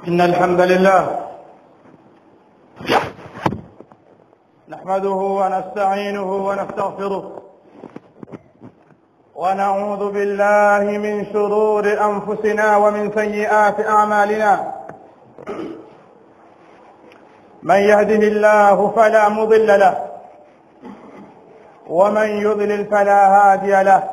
إن الحمد لله نحمده ونستعينه ونستغفره ونعوذ بالله من شرور أنفسنا ومن سيئات أعمالنا من يهده الله فلا مضل له ومن يضلل فلا هادي له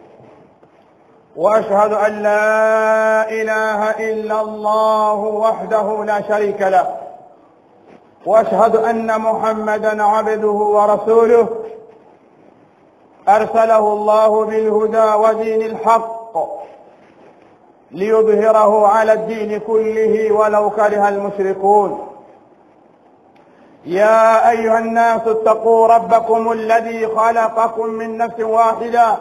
واشهد ان لا اله الا الله وحده لا شريك له واشهد ان محمدا عبده ورسوله ارسله الله بالهدى ودين الحق ليظهره على الدين كله ولو كره المشركون يا ايها الناس اتقوا ربكم الذي خلقكم من نفس واحده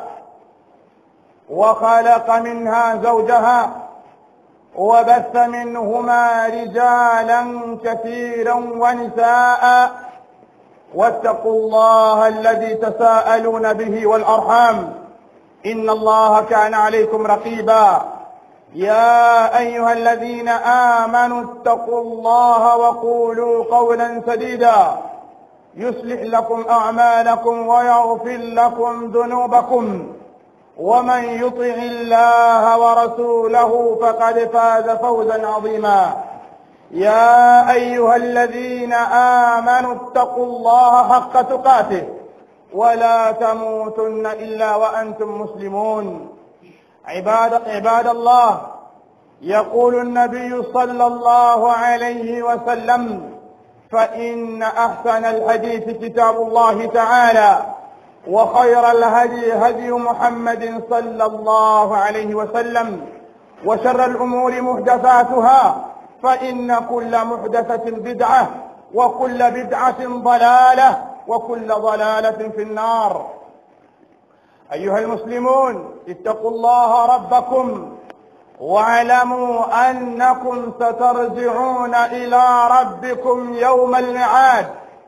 وخلق منها زوجها وبث منهما رجالا كثيرا ونساء واتقوا الله الذي تساءلون به والارحام ان الله كان عليكم رقيبا يا ايها الذين امنوا اتقوا الله وقولوا قولا سديدا يصلح لكم اعمالكم ويغفر لكم ذنوبكم ومن يطع الله ورسوله فقد فاز فوزا عظيما يا ايها الذين امنوا اتقوا الله حق تقاته ولا تموتن الا وانتم مسلمون عباد عباد الله يقول النبي صلى الله عليه وسلم فان احسن الحديث كتاب الله تعالى وخير الهدي هدي محمد صلى الله عليه وسلم وشر الامور محدثاتها فان كل محدثه بدعه وكل بدعه ضلاله وكل ضلاله في النار ايها المسلمون اتقوا الله ربكم واعلموا انكم سترجعون الى ربكم يوم الميعاد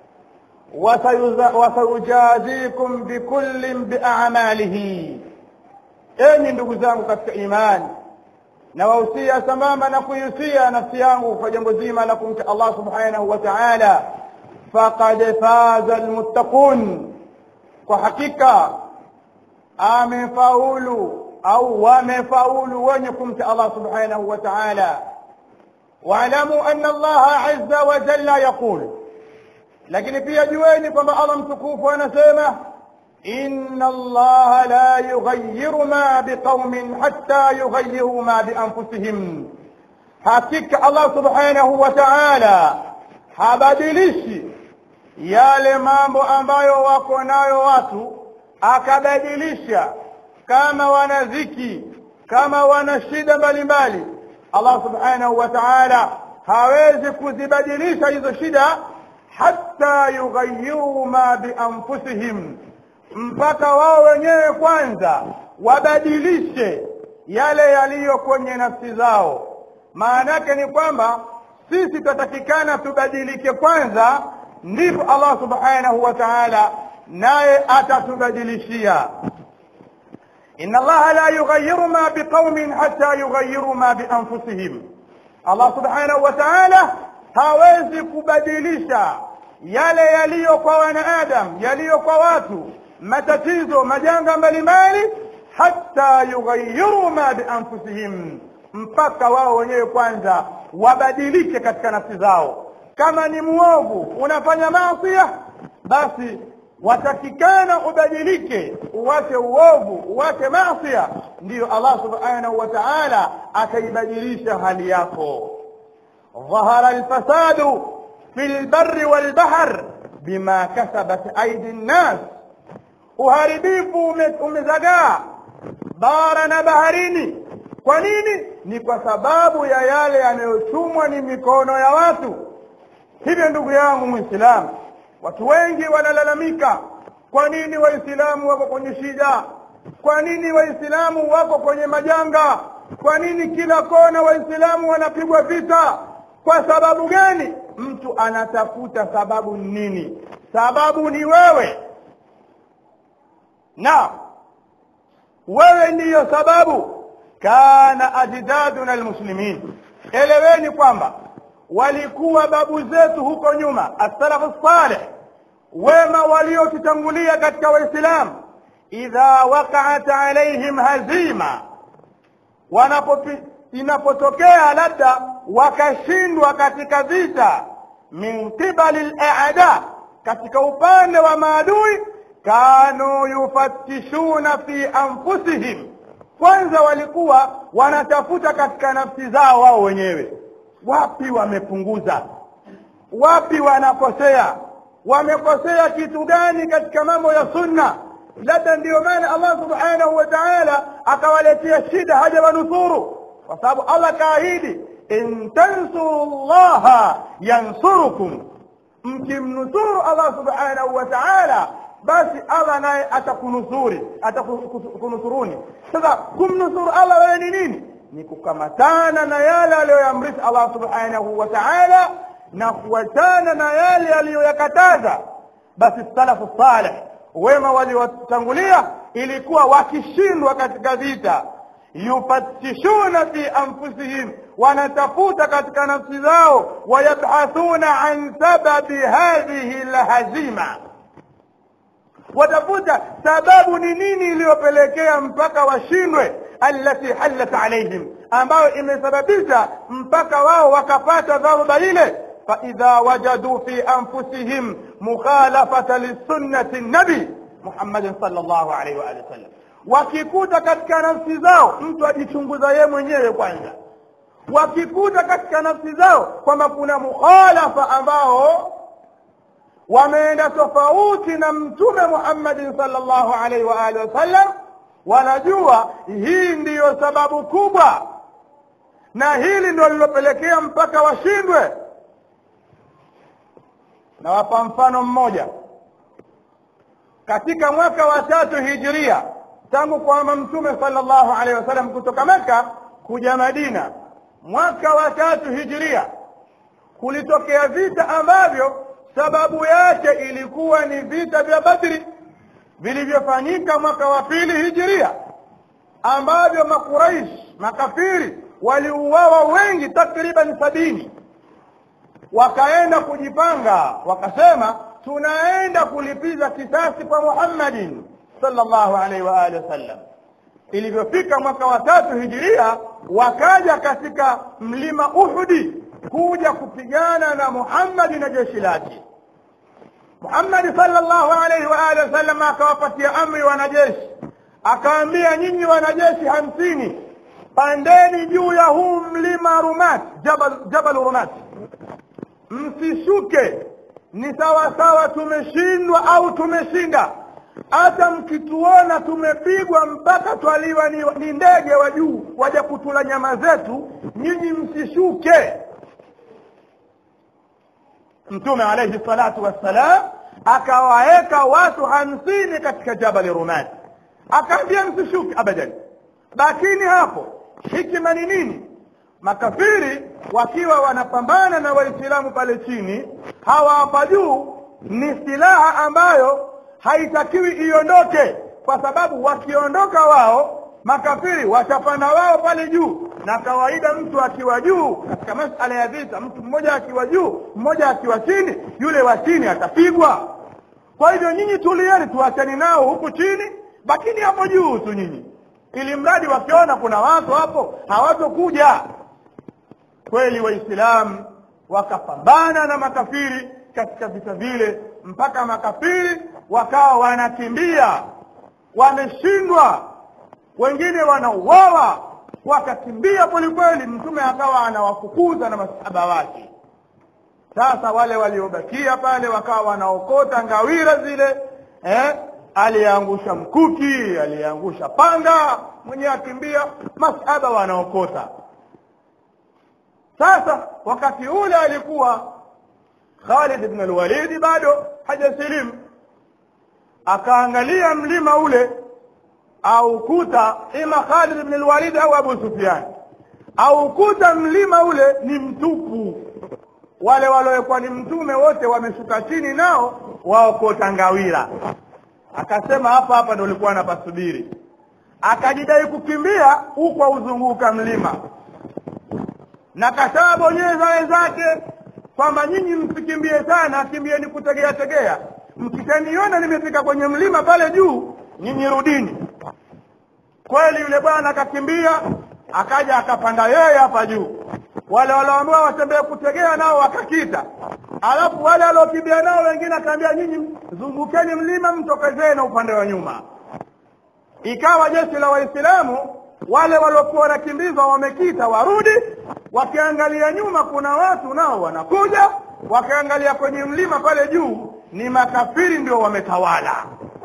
وسيجازيكم بكل باعماله enyi ndugu zangu katika imani nawahusia sambamba na kuihusia nafsi yangu kwa jambo zima la kumcha allah subhanahu wa taala faqad faza almuttaqun kwa hakika amefaulu au wamefaulu wenye kumcha allah subhanahu wa taala waalamu anna allaha azza wa jalla yaqulu lakini pia jueni kwamba allah mtukufu anasema inna allaha la yughayyiru ma biqaumin hatta yughayyiru ma bianfusihim hakika allah subhanahu wa taala habadilishi yale mambo ambayo wako nayo watu akabadilisha kama wana dhiki kama wana shida mbalimbali allah subhanahu wa taala hawezi kuzibadilisha hizo shida hatta yughayyiru ma bianfusihim, mpaka wao wenyewe kwanza wabadilishe yale yaliyo kwenye nafsi zao. Maana yake ni kwamba sisi tutatakikana tubadilike kwanza, ndipo Allah subhanahu wa ta'ala naye atatubadilishia. inna Allaha la yughayyiru ma biqaumin hatta yughayyiru ma bianfusihim. Allah subhanahu wa ta'ala hawezi kubadilisha yale yaliyo kwa wanaadam yaliyo kwa watu matatizo majanga mbalimbali hata yughayyiru ma bianfusihim mpaka wao wenyewe kwanza wabadilike katika nafsi zao kama ni muovu unafanya maasia basi watakikana ubadilike uwache uovu uwache maasia ndiyo allah subhanahu wa taala ataibadilisha hali yako ظهر الفساد في البر والبحر بما كسبت أيدي الناس uharibifu umezagaa bara na baharini kwa nini ni kwa sababu ya yale yanayochumwa ni mikono ya watu hivyo ndugu yangu mwislamu watu wengi wanalalamika kwa nini waislamu wako kwenye shida kwa nini waislamu wako kwenye majanga kwa nini kila kona waislamu wanapigwa vita kwa sababu gani mtu anatafuta sababu nini sababu ni wewe na wewe ndiyo sababu kana ajdaduna almuslimin eleweni kwamba walikuwa babu zetu huko nyuma as-salafu salih wema waliotutangulia katika waislamu idha waqa'at alaihim hazima wanapopi inapotokea labda wakashindwa katika vita min qibali al-a'da katika upande wa maadui kanu yufattishuna fi anfusihim kwanza walikuwa wanatafuta katika nafsi zao wao wenyewe wapi wamepunguza wapi wanakosea wamekosea kitu gani katika mambo ya sunna labda ndiyo maana allah subhanahu wa taala akawaletea shida haja wanusuru kwa sababu allah kaahidi in tansuru llaha yansurukum mkimnusuru allah subhanahu wa taala basi allah naye atakunusuri atakunusuruni sasa kumnusuru allah wewe ni nini ni kukamatana na yale aliyoyamrisha allah subhanahu wa taala na kuachana na yale aliyoyakataza basi salafu saleh wema waliotangulia ilikuwa wakishindwa katika vita yufatishuna fi anfusihim wanatafuta katika nafsi zao wayabhathuna an sababi hadhihi lhazima watafuta sababu ni nini iliyopelekea mpaka washindwe allati hallat alaihim ambayo imesababisha mpaka wao wakapata dharuba ile faidha wajaduu fi anfusihim mukhalafata lisunnati nabi muhammadin sal llahu alaihi waalihi wasallam wakikuta katika nafsi zao mtu ajichunguza yeye mwenyewe kwanza wakikuta katika nafsi zao kwamba kuna mukhalafa ambao wameenda tofauti na mtume muhammadin salllahu alaihi waalihi wasallam wanajua hii ndiyo sababu kubwa na hili ndio lilopelekea mpaka washindwe nawapa mfano mmoja katika mwaka wa tatu hijiria tangu kwamba mtume salllahu alaihi wasallam kutoka meka kuja madina mwaka wa tatu hijiria kulitokea vita ambavyo sababu yake ilikuwa ni vita vya badri vilivyofanyika mwaka wa pili hijiria ambavyo makuraish makafiri waliuawa wengi takriban sabini wakaenda kujipanga wakasema tunaenda kulipiza kisasi kwa muhammadin sallallahu alaihi wa alihi wasallam ilivyofika mwaka wa tatu hijiria wakaja katika mlima uhudi kuja kupigana na muhammadi na jeshi lake muhammadi sallallahu alaihi wa alihi wasallam akawapatia amri wanajeshi akaambia nyinyi wanajeshi hamsini pandeni juu ya huu mlima rumat jabal, jabal rumat msishuke ni sawa sawa tumeshindwa au tumeshinda hata mkituona tumepigwa mpaka twaliwa ni, ni ndege wa juu waja kutula nyama zetu nyinyi msishuke mtume alaihi salatu wassalam akawaeka watu hamsini katika jabali rumati akaambia msishuke abadan lakini hapo hikima ni nini makafiri wakiwa wanapambana na waislamu pale chini hawa hapa juu ni silaha ambayo haitakiwi iondoke kwa sababu wakiondoka wao makafiri watapanda wao pale juu na kawaida mtu akiwa juu katika masala ya vita mtu mmoja akiwa juu mmoja akiwa chini yule wa chini atapigwa kwa hivyo nyinyi tulieni tuachani nao huku chini bakini hapo juu tu nyinyi ili mradi wakiona kuna watu hapo hawatokuja kweli waislamu wakapambana na makafiri katika vita vile mpaka makafiri wakawa wanakimbia wameshindwa wengine wanauawa wakakimbia kwelikweli mtume akawa anawafukuza na masahaba wake sasa wale waliobakia pale wakawa wanaokota ngawira zile eh? aliyeangusha mkuki aliyeangusha panga mwenyewe akimbia masahaba wanaokota sasa wakati ule alikuwa Khalid ibn al-Walid bado hajasilimu akaangalia mlima ule au kuta ima Khalid ibn al-Walid au Abu Sufyan au kuta mlima ule ni mtupu wale waliokuwa ni mtume wote wameshuka chini nao waokota ngawira akasema hapa hapa ndio ulikuwa napasubiri akajidai kukimbia huko uzunguka mlima na kashabonyeza wenzake kwamba nyinyi msikimbie sana kimbieni kutegea tegea mkishaniona nimefika kwenye mlima pale juu nyinyi rudini kweli yule bwana akakimbia akaja akapanda yeye hapa juu wale walioambiwa watembee kutegea nao wakakita alafu wale waliokimbia nao wengine akaambia nyinyi zungukeni mlima mtokezee na upande wa nyuma ikawa jeshi la waislamu wale waliokuwa wanakimbizwa wamekita warudi wakiangalia nyuma kuna watu nao wanakuja wakiangalia kwenye mlima pale juu ni makafiri ndio wametawala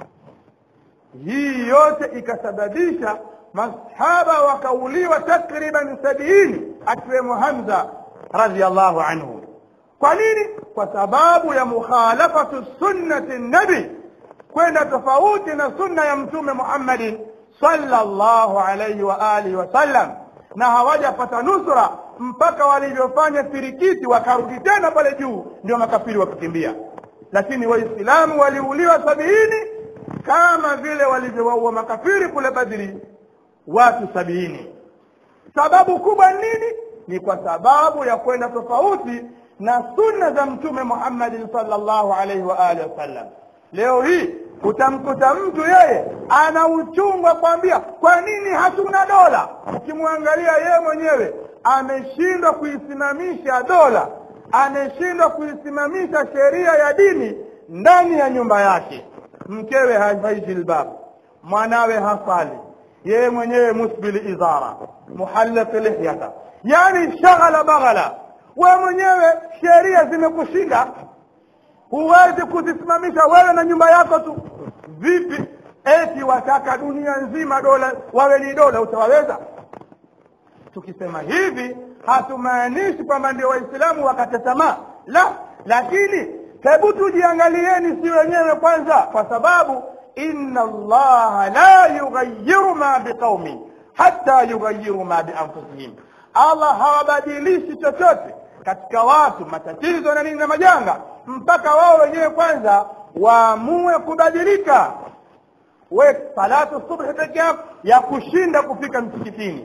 hii yote ikasababisha masahaba wakauliwa takriban sabiini akiwemo hamza radiallahu anhu kwa nini kwa sababu ya mukhalafatu sunnati nabi kwenda tofauti na sunna ya mtume muhammadin sallallahu alaihi wa alihi wasallam na hawajapata nusra mpaka walivyofanya firikiti wakarudi tena pale juu ndio makafiri wakakimbia lakini waislamu waliuliwa sabiini kama vile walivyowaua makafiri kule badri watu sabiini sababu kubwa nini ni kwa sababu ya kwenda tofauti na sunna za mtume muhammadin sallallahu alaihi wa alihi wasallam leo hii utamkuta mtu yeye ana uchungu wa kwambia kwa nini hatuna dola ukimwangalia yeye mwenyewe ameshindwa kuisimamisha dola ameshindwa kuisimamisha sheria ya dini ndani ya nyumba yake mkewe havai jilbabu mwanawe hasali yeye mwenyewe musbili izara muhallaq lihyata yani shaghala baghala wewe mwenyewe sheria zimekushinda huwezi kuzisimamisha wewe na nyumba yako tu vipi eti wataka dunia nzima dola wawe ni dola utawaweza tukisema hivi hatumaanishi kwamba ndio waislamu wakate tamaa la lakini hebu tujiangalieni si wenyewe kwanza kwa sababu inna allaha la yughayiru ma biqaumin hata yughayiru ma bianfusihim allah hawabadilishi chochote katika watu matatizo na nini na majanga mpaka wao wenyewe kwanza waamue kubadilika we salatu subhi peke yako ya kushinda kufika msikitini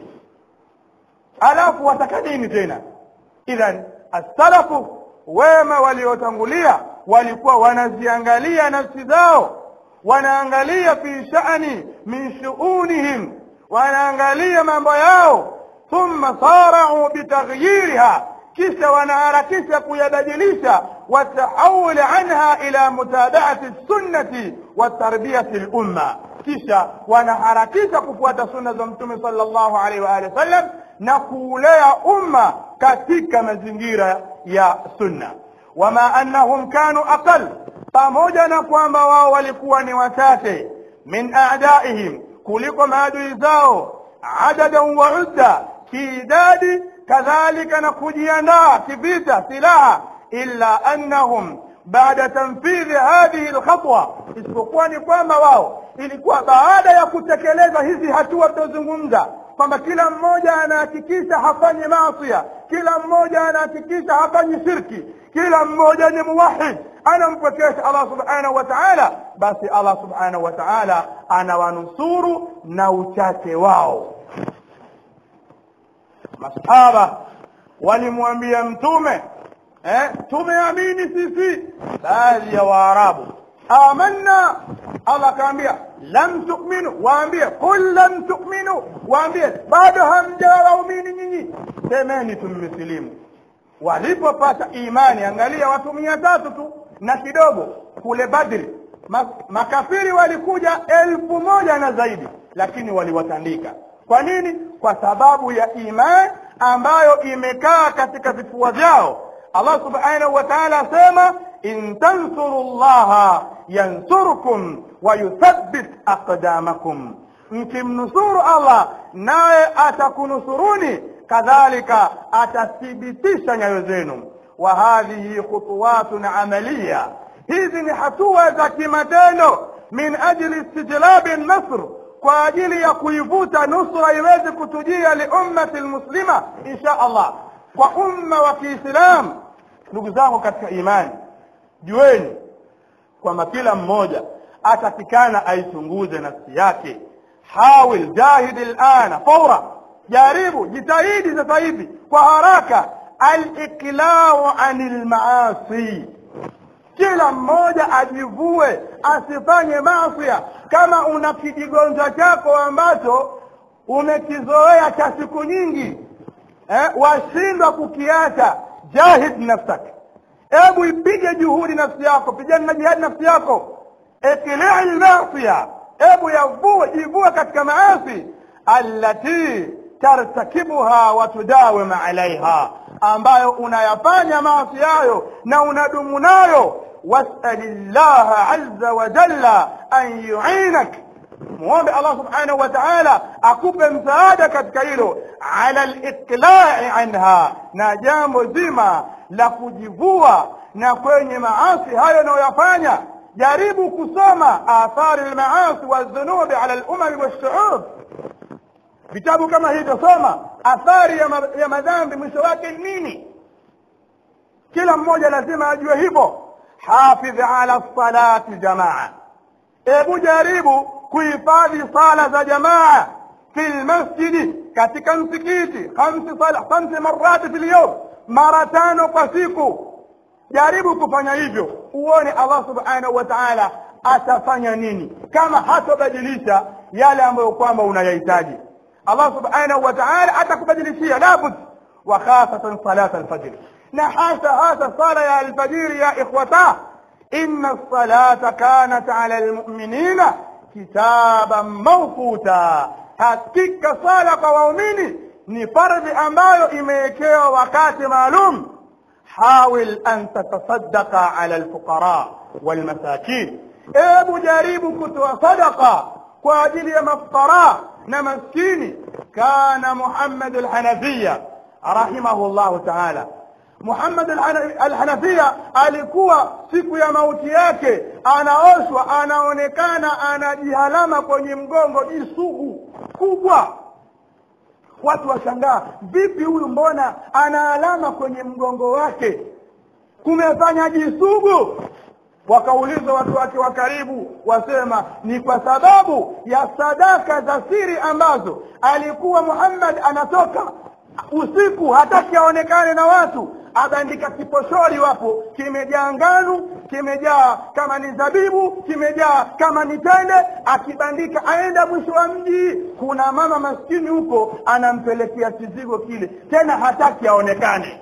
alafu wataka nini tena idhan assalafu wema waliotangulia walikuwa wanaziangalia nafsi zao wanaangalia fi shani min shuunihim wanaangalia mambo yao thumma sarau bitaghyiriha kisha wanaharakisha kuyabadilisha watahawuli anha ila mutabaati sunnati wa tarbiyati lumma kisha wanaharakisha kufuata sunna za mtume sallallahu alaihi wa alihi wasallam na kuulea umma katika mazingira ya sunna wama annahum kanu aqal pamoja na kwamba wao walikuwa ni wachache min adaihim kuliko maadui zao adadan wa udda kiidadi kadhalika na kujiandaa kivita silaha illa annahum baada tanfidhi hadhihi lkhatwa isipokuwa ni kwamba wao ilikuwa baada ya kutekeleza hizi hatua tutazungumza kwamba kila mmoja anahakikisha hafanyi maasia kila mmoja anahakikisha hafanyi shirki kila mmoja ni muwahid anampwekesha allah subhanahu wa taala basi allah subhanahu wa taala anawanusuru na uchache wao masahaba walimwambia mtume eh, tumeamini sisi baadhi ya waarabu amanna allah akaambia lam tu'minu waambie qul lam tu'minu waambie bado hamjawaumini nyinyi semeni tummesilimu walipopata imani angalia watu mia tatu tu na kidogo kule badri makafiri walikuja elfu moja na zaidi lakini waliwatandika kwa nini kwa sababu ya imani ambayo imekaa katika vifua vyao allah subhanahu wa taala asema in tansuru llaha yansurkum wayuthabbit aqdamakum mkimnusuru allah naye atakunusuruni kadhalika atathibitisha nyayo zenu wa hadhihi khutuwatun amaliya hizi ni hatua za kimatendo min ajli istijlabi nasr kwa ajili ya kuivuta nusra iweze kutujia liummati lmuslima insha allah kwa umma wa kiislam ndugu zangu katika imani jueni kwamba kila mmoja atakikana aichunguze nafsi yake hawil jahidi lana faura jaribu jitahidi sasa hivi kwa haraka aliklau anil maasi kila mmoja ajivue asifanye masia kama una kijigonjwa chako ambacho umekizoea cha siku nyingi eh, washindwa kukiacha jahid nafsak hebu ipige juhudi nafsi yako pigana na jihadi nafsi yako ikilii lmasia hebu yavue jivue katika maasi allati tartakibuha wa tudawim alaiha ambayo unayafanya maasi yayo na unadumu nayo wasali llaha aza wa jalla an yuinak muombe allah subhanahu wa taala akupe msaada katika hilo ala liqlai anha na jambo zima la kujivua na kwenye maasi hayo unayoyafanya jaribu kusoma athari lmaasi waldhunubi ala lumami walshuub vitabu kama hivyo soma athari ya, ma, ya madhambi mwisho wake ni nini kila mmoja lazima ajue hivyo hafidh ala salati jamaa hebu jaribu kuhifadhi sala za jamaa fi lmasjidi katika msikiti khamsi marati fi lyum mara tano kwa siku jaribu kufanya hivyo uone allah subhanahu wa taala atafanya nini kama hatobadilisha yale ambayo kwamba unayahitaji allah subhanahu wa taala atakubadilishia labud wa khasatan salat alfajri na hasa hasa sala ya alfajiri ya ikhwata inna lsalata kanat ala lmuminina kitaban mawquta hakika sala kwa waumini ni fardhi ambayo imewekewa wakati maalum hawil an tatasaddaqa ala lfuqara walmasakin ebu jaribu kutoa sadaqa kwa ajili ya mafqara na maskini kana muhammad alhanafiya rahimahu llahu taala muhammad alhanafiya alikuwa siku ya mauti yake anaoshwa anaonekana anajihalama kwenye mgongo jisugu kubwa watu washangaa vipi huyu mbona ana alama kwenye mgongo wake kumefanya jisugu wakaulizwa watu wake wa karibu wasema ni kwa sababu ya sadaka za siri ambazo alikuwa muhammad anatoka usiku hataki aonekane na watu abandika kiposhori wapo kimejaa nganu kimejaa kama ni zabibu kimejaa kama ni tende akibandika aenda mwisho wa mji kuna mama maskini huko anampelekea kizigo kile tena hataki aonekane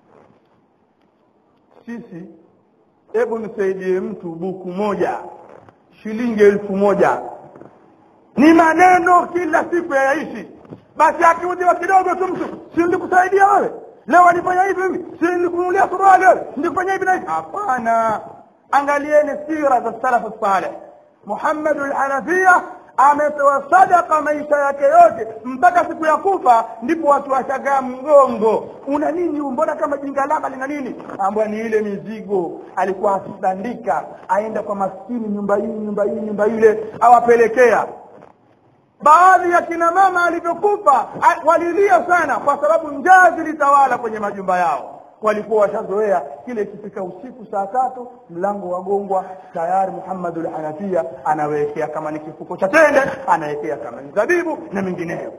sisi hebu nisaidie mtu buku moja shilingi elfu moja ni maneno kila siku yayaishi basi akiudhiwa kidogo tu mtu si ndikusaidia wewe leo walifanya hivi hivi si nikununulia suruali wewe ndikufanya hivi na hivi hapana angalieni sira za salafu saleh muhammadu lhanafia ametoa sadaka maisha yake yote mpaka siku ya kufa ndipo watu washagaa mgongo una nini mbona kama jingalaba lina nini ambayo ni ile mizigo alikuwa akibandika aenda kwa maskini nyumba hii nyumba hii nyumba ile awapelekea baadhi ya kina mama alivyokufa walilia sana kwa sababu njaa zilitawala kwenye majumba yao walikuwa washazoea kile ikifika usiku saa tatu mlango wagongwa tayari muhammadu lhanafia anawekea kama ni kifuko cha tende anawekea kama ni zabibu na mengineyo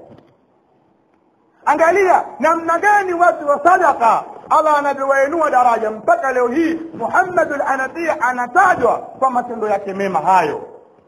angalia namna gani watu wa sadaka allah anavyowainua daraja mpaka leo hii muhammadu lhanafia anatajwa kwa matendo yake mema hayo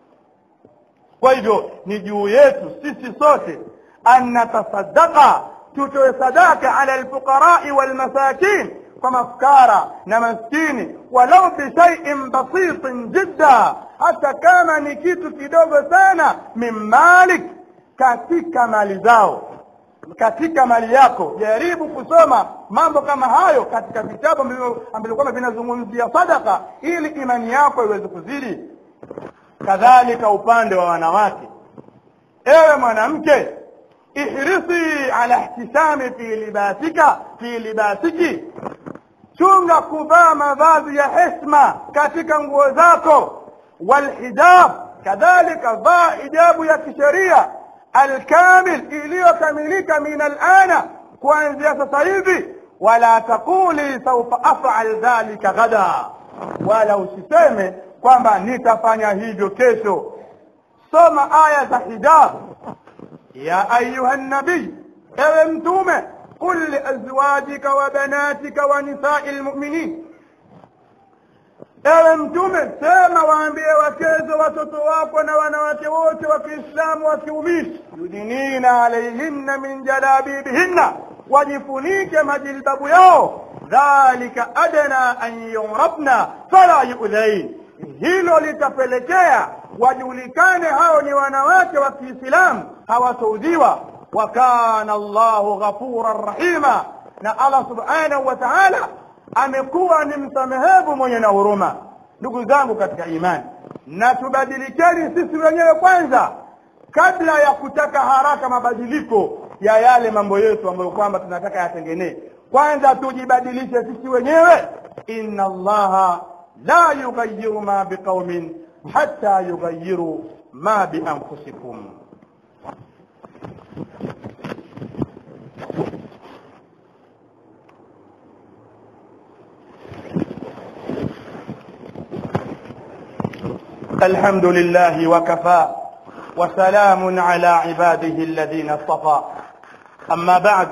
kwa hivyo ni juu yetu sisi sote an natasadaka tutoe sadaka ala alfuqarai walmasakin kwa mafukara na maskini walau bishaiin basitin jidda hata kama ni kitu kidogo sana min malik katika mali zao katika mali yako jaribu kusoma mambo kama hayo katika vitabu ambavyo kwamba vinazungumzia sadaka ili imani yako iweze kuzidi kadhalika upande wa wanawake ewe mwanamke ihrisi ala ihtisami fi libasika fi libasiki chunga kuvaa mavazi ya hesma katika nguo zako walhijab kadhalika vaa hijabu ya kisheria alkamil iliyokamilika min alana kuanzia sasa hivi wala taquli saufa afal dhalika ghada wala usiseme kwamba nitafanya hivyo kesho soma aya za hijab ya ayuha nabii ewe mtume qul liazwajika wa banatika wa nisai lmuminin ewe mtume sema waambie wakezo watoto wako na wanawake wote wa kiislamu wa kiumini yudinina alaihinna min jalabibihinna wajifunike majilbabu yao dhalika adna an yurabna fala yudhain hilo litapelekea wajulikane hao ni wanawake wa kiislamu hawatouziwa wa kana llahu ghafuran rahima na allah subhanahu wa taala amekuwa ni msamehevu mwenye na huruma ndugu zangu katika imani na tubadilikeni sisi wenyewe kwanza kabla ya kutaka haraka mabadiliko ya yale mambo yetu ambayo kwamba tunataka yatengenee kwanza tujibadilishe sisi wenyewe inna allaha la yughayiru ma biqaumin hatta yughayiru ma bianfusikum الحمد لله وكفى وسلام على عباده الذين اصطفى أما بعد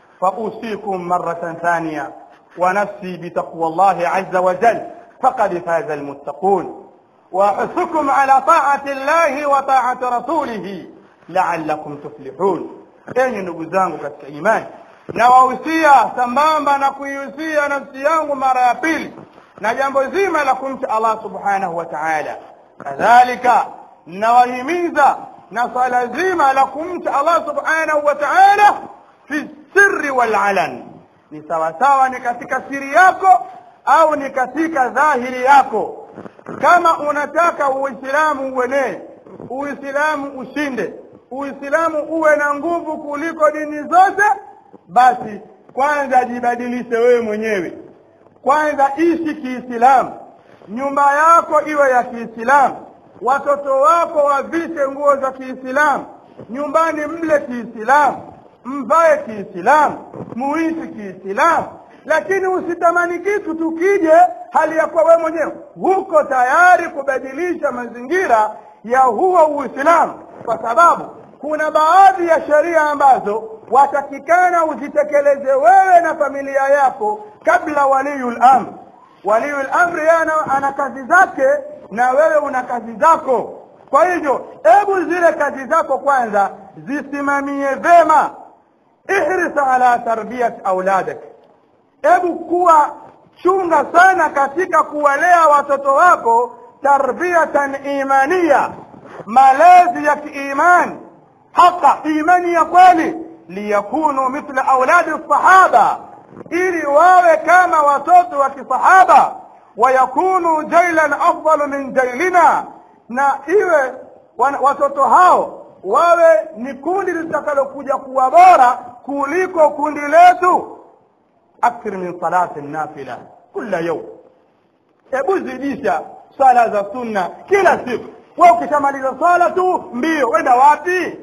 فأوصيكم مرة ثانية ونفسي بتقوى الله عز وجل فقد فاز المتقون وأحثكم على طاعة الله وطاعة رسوله لعلكم تفلحون enyi ndugu zangu katika imani nawahusia sambamba na kuihusia nafsi yangu mara ya pili na jambo zima la kumcha allah subhanahu wa taala kadhalika nawahimiza na swala zima la kumcha allah subhanahu wa taala fi sirri walalan ni sawasawa ni katika siri yako au ni katika dhahiri yako kama unataka uislamu uenee uislamu ushinde uislamu uwe na nguvu kuliko dini zote basi kwanza jibadilishe wewe mwenyewe kwanza ishi kiislamu nyumba yako iwe ya kiislamu watoto wako wavishe nguo za kiislamu nyumbani mle kiislamu mvae kiislamu muishi kiislamu lakini usitamani kitu tukije hali ya kuwa wewe mwenyewe huko tayari kubadilisha mazingira ya huo uislamu kwa sababu kuna baadhi ya sheria ambazo watakikana uzitekeleze wewe na familia yako kabla waliyul amr waliyul amri yeye ana, ana kazi zake na wewe una kazi zako kwa hivyo hebu zile kazi zako kwanza zisimamie vema ihris ala tarbiyat auladak hebu kuwa chunga sana katika kuwalea watoto wako tarbiyatan imaniya malezi ya kiimani haka imani ya kweli liyakunu mithla auladi sahaba ili wawe kama watoto wa kisahaba wayakunu jailan afdalu min jailina na iwe watoto hao wawe ni kundi litakalokuja kuwa bora kuliko kundi letu akthir min salati nafila kula yaum hebu zidisha swala za sunna kila siku we ukishamaliza swala tu mbio wenda wapi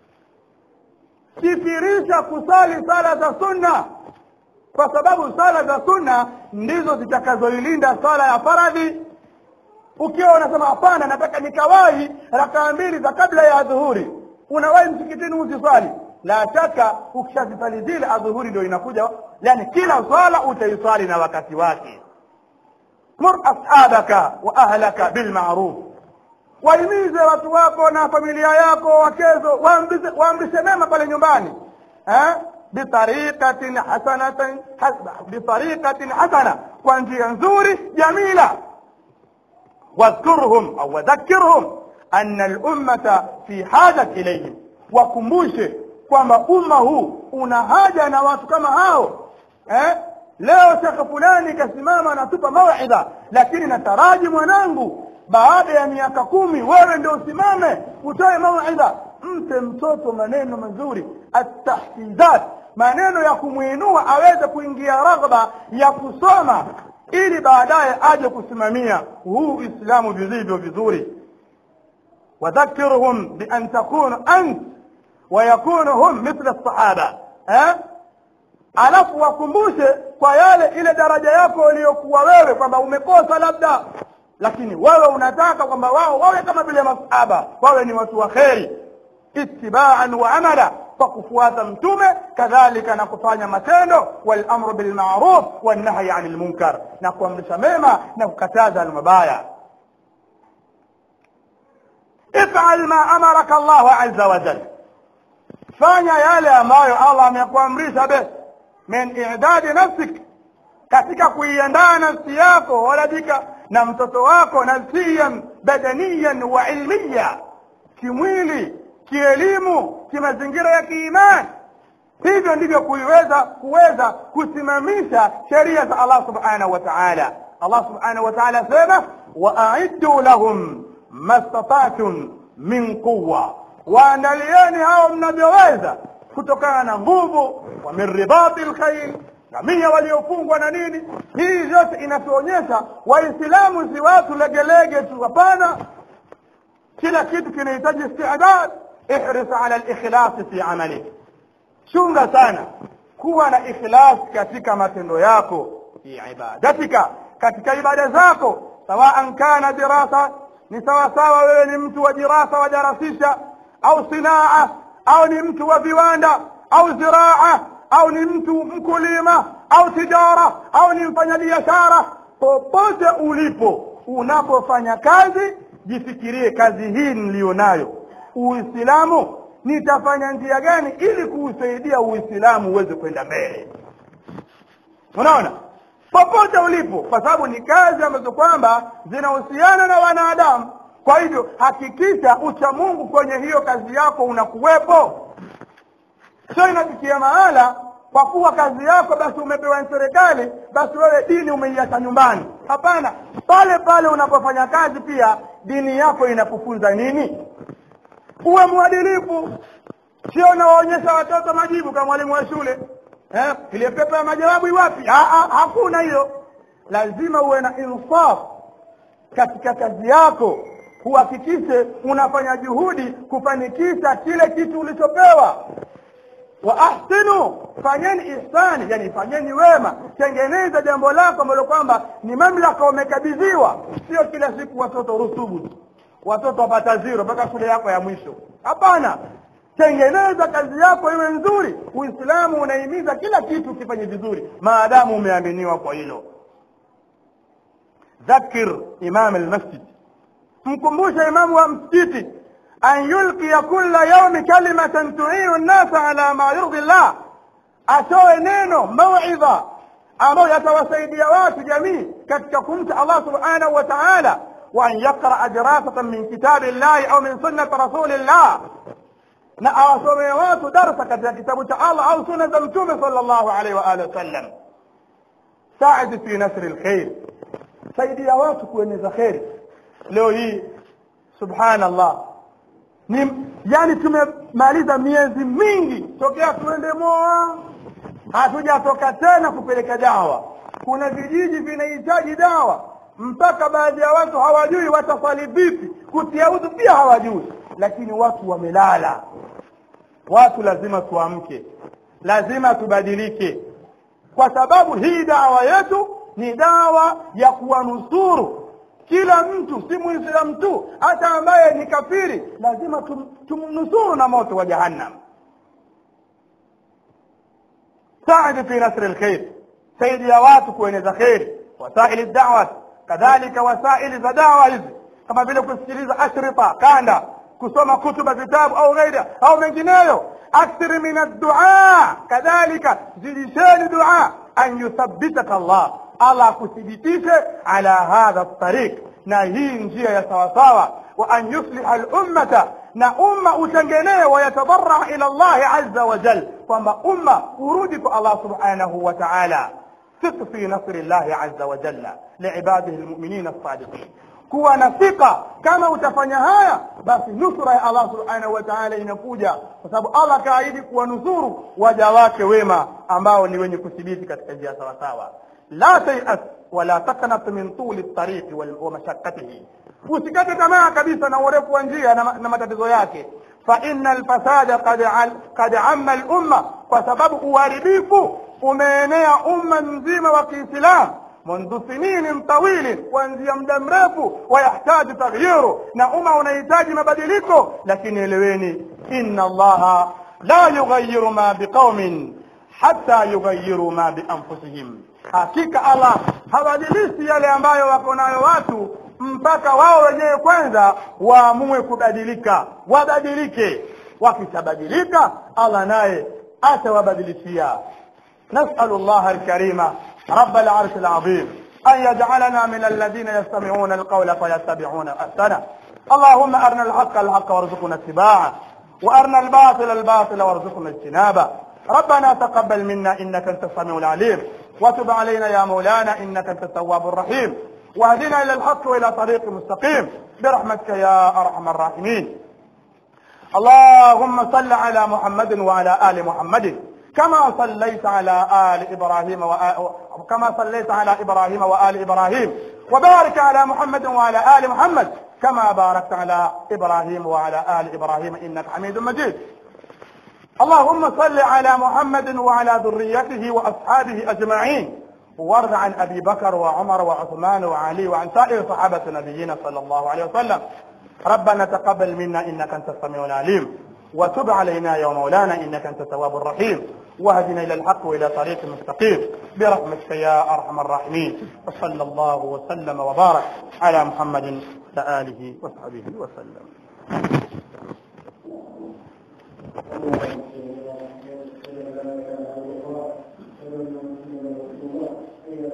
kithirisha kusali sala za sunna kwa sababu sala za sunna ndizo zitakazoilinda sala ya faradhi ukiwa unasema hapana nataka nikawahi rakaa mbili za kabla ya adhuhuri unawahi msikitini usiswali la shaka ukishazisali zile adhuhuri ndio inakuja yani kila swala utaiswali na wakati wake mur ashabaka wa ahlaka bilmaruf wahimize watu wako na familia yako wakezo waamrishe mema pale nyumbani eh? bitariqatin hasanatin bitariqatin hasana kwa njia nzuri jamila wadhkurhum au wadhakirhum anna lummata fi haja ilayhim wakumbushe kwamba umma huu una haja na watu kama hao eh? leo shekhe fulani kasimama anatupa mawidha lakini nataraji mwanangu baada ya miaka kumi wewe ndio usimame utoe mauidha mpe mtoto maneno mazuri atahfidhat maneno ya kumwinua aweze kuingia raghba ya kusoma ili baadaye aje kusimamia huu uislamu vilivyo vizuri wadhakirhum bian takunu ant wayakunu hum mithla sahaba eh? alafu wakumbushe kwa yale ile daraja yako uliyokuwa wewe kwamba umekosa labda lakini wewe unataka kwamba wao wawe kama vile masahaba wawe ni watu wa kheri ittibaan wa amala kwa kufuata mtume kadhalika na kufanya matendo walamru bilmaruf wannahyi ani lmunkar na kuamrisha mema na kukataza almabaya ifal ma amaraka llahu aza wajal fanya yale ambayo allah amekuamrisha be min idadi nafsik katika kuiandaa nafsi yako waladika na mtoto wako nafsiyan badaniyan wa ilmiya kimwili kielimu kimazingira ya kiimani hivyo ndivyo kuiweza kuweza kusimamisha sheria za allah subhanahu wa taala allah subhanahu wa taala asema waaiddu lahum mastata'tum min quwa waandalieni hao mnavyoweza kutokana na nguvu wa min ribati lkhair ngamia waliofungwa na nini hii yote inatuonyesha waislamu si watu legelege tu hapana kila kitu kinahitaji istidad ihris ala likhlasi fi amalik chunga sana kuwa na ikhlas katika matendo yako fi ibadatika katika ibada zako sawaan kana dirasa ni sawasawa wewe ni mtu wa dirasa wadarasisha au sinaa au ni mtu wa viwanda au ziraa au ni mtu mkulima au tijara au ni mfanyabiashara popote ulipo unapofanya kazi jifikirie kazi hii niliyonayo uislamu nitafanya njia gani ili kuusaidia uislamu uweze kwenda mbele unaona popote ulipo kwa sababu ni kazi ambazo kwamba zinahusiana na wanadamu kwa hivyo hakikisha ucha mungu kwenye hiyo kazi yako unakuwepo sio inafikia mahala kwa kuwa kazi yako basi umepewa serikali basi wewe dini umeiacha nyumbani hapana pale pale unapofanya kazi pia dini yako inakufunza nini uwe mwadilifu sio unawaonyesha watoto majibu kama mwalimu wa shule eh, ile pepa ya majawabu iwapi hakuna hiyo lazima uwe na insaf katika kazi yako uhakikishe unafanya juhudi kufanikisha kile kitu ulichopewa wa ahsinu fanyeni ihsani yani fanyeni wema tengeneza jambo lako ambalo kwamba ni mamlaka umekabidhiwa sio kila siku watoto rusubu tu watoto wapata ziro mpaka shule yako ya mwisho hapana tengeneza kazi yako iwe nzuri uislamu unahimiza kila kitu ukifanye vizuri maadamu umeaminiwa kwa hilo dhakir imam almasjid mkumbushe imamu wa msikiti an yulqiya kulla yaumi kalimatan tuinu nnasa ala ma yurdhi llah atoe neno mauidha ambayo yatawasaidia watu jamii katika kumcha allah subhanahu wa taala وأن يقرأ دراسة من كتاب الله أو من سنة رسول الله na awasomee watu darsa katika kitabu cha allah au suna za mtume sal llahu alaihi waalihi wasallam saidi fi nasri lkhair saidia watu kueneza kheri leo hii subhanallah ni yani tumemaliza miezi mingi tokea tuende moa hatujatoka tena kupeleka dawa kuna vijiji vinahitaji dawa mpaka baadhi ya watu hawajui watasali vipi kutia udhu pia hawajui lakini watu wamelala watu lazima tuamke lazima tubadilike kwa sababu hii dawa yetu ni dawa ya kuwanusuru kila mtu si muislamu tu hata ambaye ni kafiri lazima tum, tumnusuru na moto wa jahannam saidi fi nasri lkhair saidia watu kueneza kheri wasaili dawat kadhalika wasaili za dawa hizi kama vile kusikiliza ashrita kanda kusoma kutuba vitabu au ghaira au mengineyo akthir min addua kadhalika zidisheni dua an yuthabbitaka allah allah akuthibitishe ala hadha tariq na hii njia ya sawasawa wa an yusliha lummata na umma utengenee wayatadarraa ila llahi aza wajal kwamba umma urudi kwa allah subhanahu wa taala ثق في نصر الله عز وجل لعباده المؤمنين الصادقين kuwa na thika kama utafanya haya basi nusura ya allah subhanahu wa taala inakuja kwa sababu allah akaahidi kuwanusuru waja wake wema ambao ni wenye kuthibiti katika njia sawasawa la tayas wala taknat min tuli ltariqi wa mashakatihi usikate tamaa kabisa na urefu wa njia na, na matatizo yake faina lfasada kad amma lumma kwa sababu uharibifu umeenea umma mzima wa kiislamu منذ سنين طويل kuanzia muda mrefu wayahtaji taghyiru na umma unahitaji mabadiliko lakini eleweni inna allaha la yughayyiru ma biqaumin hatta yughayyiru ma bianfusihim hakika allah habadilishi yale ambayo wako nayo watu mpaka wao wenyewe kwanza waamue kubadilika wabadilike wakishabadilika allah naye atawabadilishia نسأل الله الكريم رب العرش العظيم أن يجعلنا من الذين يستمعون القول فيتبعون أحسنه اللهم أرنا الحق الحق وارزقنا اتباعه وأرنا الباطل الباطل وارزقنا اجتنابه ربنا تقبل منا إنك أنت السميع العليم وتب علينا يا مولانا إنك أنت التواب الرحيم واهدنا إلى الحق وإلى طريق مستقيم برحمتك يا أرحم الراحمين اللهم صل على محمد وعلى آل محمد كما صليت على آل إبراهيم وآ- كما صليت على إبراهيم وآل إبراهيم وبارك على محمد وعلى آل محمد كما باركت على إبراهيم وعلى آل إبراهيم إنك حميد مجيد اللهم صل على محمد وعلى ذريته وأصحابه أجمعين وارض عن أبي بكر وعمر وعثمان وعلي وعن سائر صحابة نبينا صلى الله عليه وسلم ربنا تقبل منا إنك أنت السميع العليم وتب علينا يا مولانا إنك أنت التواب الرحيم واهدنا إلى الحق وإلى طريق مستقيم برحمتك يا أرحم الراحمين وصلى الله وسلم وبارك على محمد وآله وصحبه وسلم